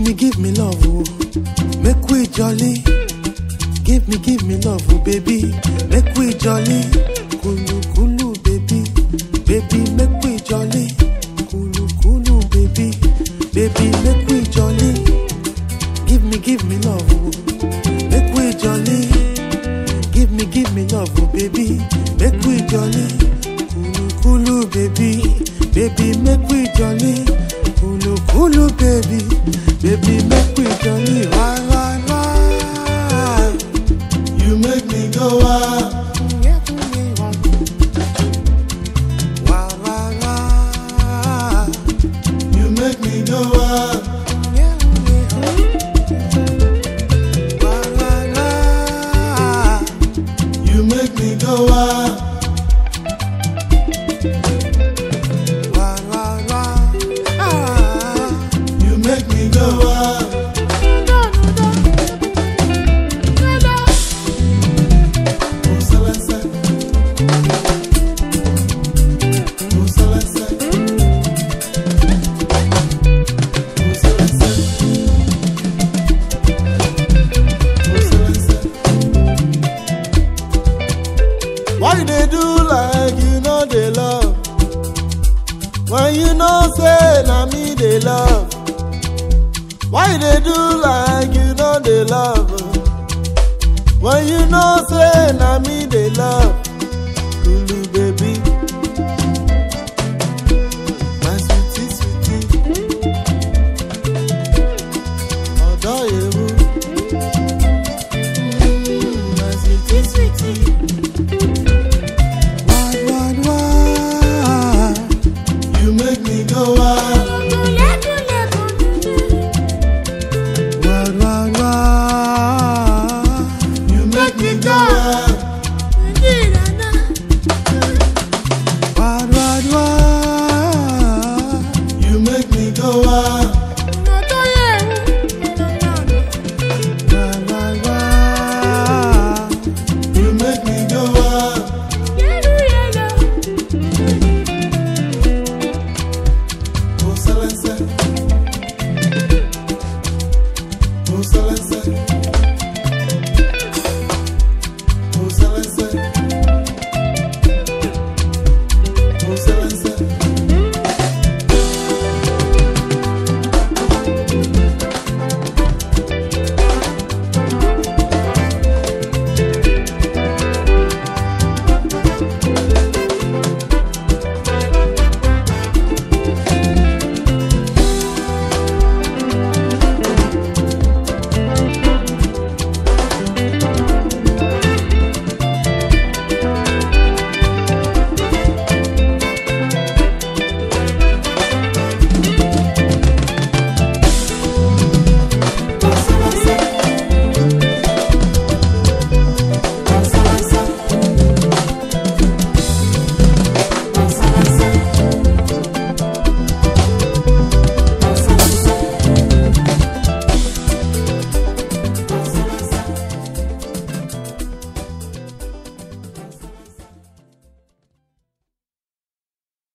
me, give me love, oh. Make we jolly. Give me, give me love, oh, baby. Make we jolly. Kulu, kulu, baby. Baby, make we jolly. Kulu, kulu, baby. Baby, make we jolly. Give me, give me love, oh. Make we jolly. Give me, give me love, oh, baby. Make we jolly. Kulu, kulu, baby. Baby, make we jolly. Kulu, kulu, baby. Baby, make we jolly. Why, why, why? You make me go wild. Why, why, why? You make me go wild. Why, why, why? You make me go wild. Why, why, why? Ah. You make me go wild. Oh, Celeste. Oh, Celeste. Oh, Celeste. Oh, Celeste. Why you dey do like you know they love? When you know say na me they love. Why you dey do like you know they love? When you know say na me they love. Kulu baby. My sweetie sweetie. Ọ̀dọ́ ewu. Mm, My sweetie sweetie. Why, why, why? You make me go wild. Why, why, why? You make me go wild. Why, why, why? You make me go wild. Why, why, why? You make me go wild. Oh, Celeste.